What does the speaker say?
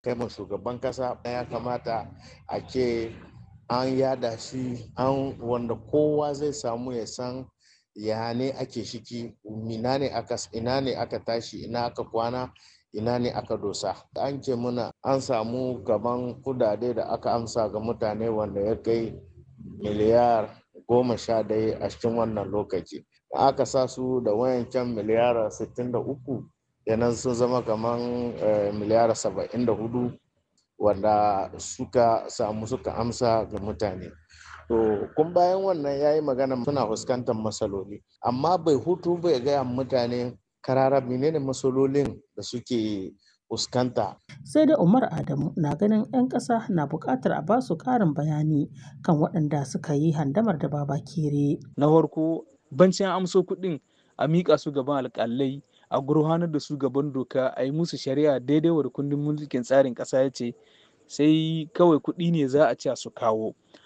kai ma shugaban kasa ya kamata a ce an yada shi an wanda kowa zai samu ya san ya ne ake shiki ina ne aka ina ne aka tashi ina aka kwana ina ne aka dosa an ce muna an samu gaban kudade da aka amsa ga mutane wanda ya kai miliyar goma sha daya a cikin wannan lokaci aka sa su da wayancan miliyar 63 yanan sun zama kamar miliyar 74 wanda suka samu suka amsa ga mutane to kun bayan wannan ya yi magana suna fuskantar matsaloli amma bai hutu bai gaya mutane karara menene matsalolin da suke fuskanta. sai dai umar adamu na ganin 'yan ƙasa na buƙatar a basu ƙarin bayani kan waɗanda suka yi handamar da baba kere na farko bancin amso kuɗin a miƙa su gaban alƙalai a gurfanar da su gaban doka a yi musu shari'a daidai wa kundin mulkin tsarin ƙasa ya ce sai kawai kuɗi ne za a ce su kawo